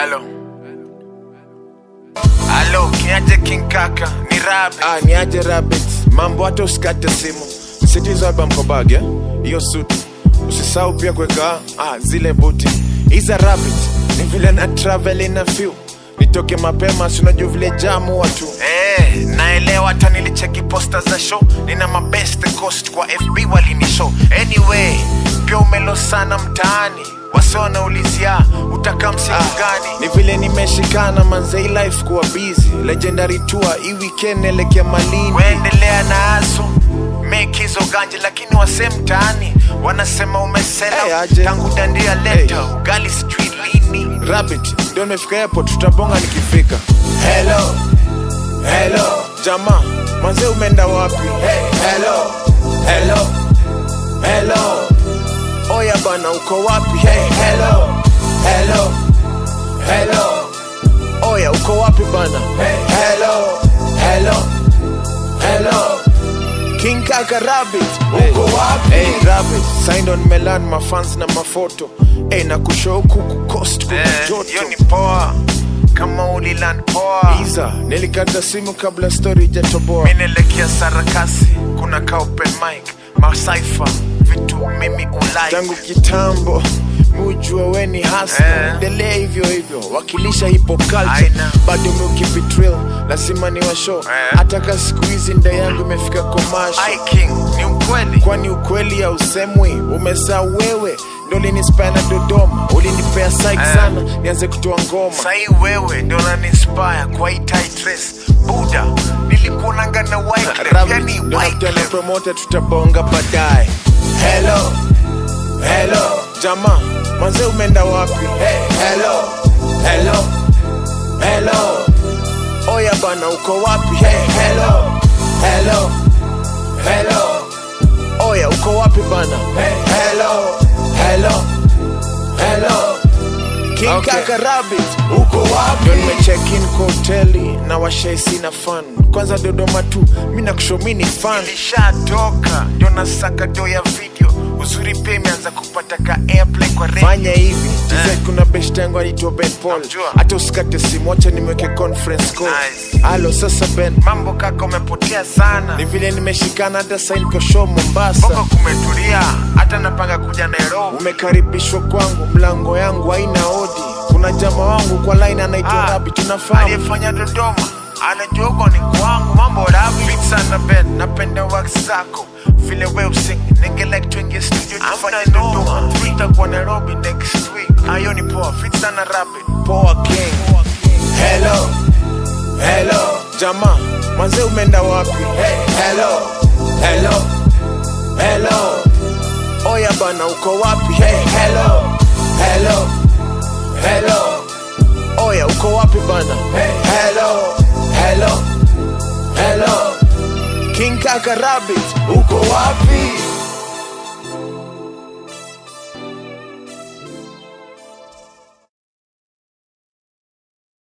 Halo. Halo, kiaje King Kaka? Ni Rabbit. Ah, ni aje rabbit mambo hata usikate simu sitizaba mkobage hiyo suti usisahau pia kuweka ah, zile buti iza rabbit ni vile na travel ina few nitoke mapema sinajua vile jamu watu Eh, naelewa hata nilicheki posta za show nina mabest coast kwa fb walinishow anyway pia umelo sana mtaani wase wanaulizia utakaa msiku gani ni vile nimeshikana manzei life kuwa busy legendary tour hii weekend elekea malini weendelea na aso make hizo ganje lakini wase mtaani wanasema umesela Hey, aje. tangu dandia leta Hey. ugali sijui lini rabbit ndio nimefika airport tutabonga nikifika Hello, hello, jamaa manzee umeenda wapi hey, hello, hello, hello, oya bana uko wapi hey, hello, hello, hello, oya uko wapi bana hey, hello, hello, hello, king kaka rabbit uko wapi? Hey, rabbit signed on melan mafans na mafoto hey, na kushow kuku coast kuna Eh, joto hiyo ni poa kama uliland poa iza nilikata simu kabla story ijatoboa minelekea sarakasi kuna ka open mic masaifa vitu mimi ulike tangu kitambo mujua we ni hasa Eh. endelea hivyo hivyo wakilisha hip hop culture Aina. bado miukipitril lazima ni washo Eh. hata ka siku hizi nda yangu imefika komasho Ai king ni ukweli kwani ukweli hausemwi umesaa wewe ndo ulinispaya na dodoma ulinipea saik Eh. sana nianze kutoa ngoma sahii wewe ndo naninspire kwa hii tight dress buda nilikuonanga na Wyclef, yani na Wyclef. promota tutabonga baadaye Hello, hello, jamaa manze umeenda wapi hey, hello, hello, hello, oya bana uko wapi hey, hello, hello, hello, oya uko wapi bana hey, hello, hello, hello, king Okay. kaka rabbit uko wapi? ndo nimechekin kwa hoteli na washaisi na fan kwanza dodoma tu mi nakushomi ni fan ilishatoka ndio nasaka do ya video uzuri pia imeanza kupata ka airplay kwa radio. fanya hivi tz kuna best yangu anaitwa ben paul Namjua. hata usikate simu wacha nimeweke conference call Nice. halo sasa ben mambo kaka umepotea sana ni vile nimeshikana hata sain kwa show mombasa bongo kumetulia hata napanga kuja nairobi umekaribishwa kwangu mlango yangu haina odi kuna jama wangu kwa line anaitwa Ah, rabi tunafahamu aliyefanya dodoma anajua huko ni kwangu mambo rabi Fit sana ben napenda wax zako vile we using ninge like tuingie studio tufanye dodoma tutakuwa nairobi next week ayo ni poa fit sana rabi poa king Hello, hello, jamaa manze umeenda wapi hey, hello, hello, hello, oya bana uko wapi hey, hello, hello, hello, oya uko wapi bana hey, hello, hello, hello, king kaka rabbit uko wapi?